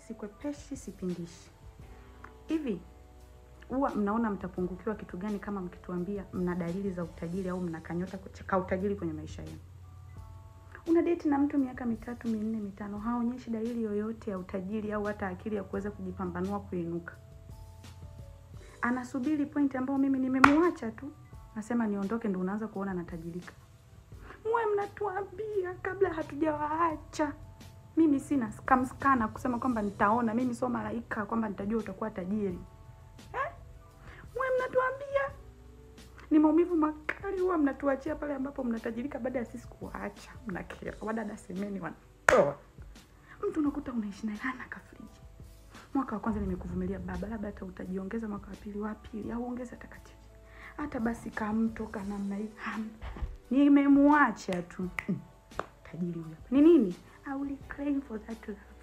sikwepeshi, sipindishi. Hivi huwa mnaona mtapungukiwa kitu gani kama mkituambia mna dalili za utajiri au mna kanyota ka utajiri kwenye maisha yenu? Una date na mtu miaka mitatu minne mitano, haonyeshi dalili yoyote ya utajiri au hata akili ya kuweza kujipambanua kuinuka. Anasubiri point ambayo mimi nimemwacha tu, nasema niondoke, ndo unaanza kuona anatajirika. Mwe mnatuambia kabla hatujawaacha. Mimi sina kamskana kusema kwamba nitaona, mimi sio malaika kwamba nitajua utakuwa tajiri eh? Mwe mnatuambia ni maumivu makali huwa mnatuachia pale ambapo mnatajirika baada ya sisi kuwaacha. Mnakera wadada, semeni wanatoa mtu unakuta unaishi naye hana kafriji. Mwaka wa kwanza nimekuvumilia baba, labda hata utajiongeza mwaka wa pili, wa pili au ongeza hata kati hata basi kamto ka namna hii ham nimemwacha tu mm. Tajiri huyo ni nini? I will claim for that love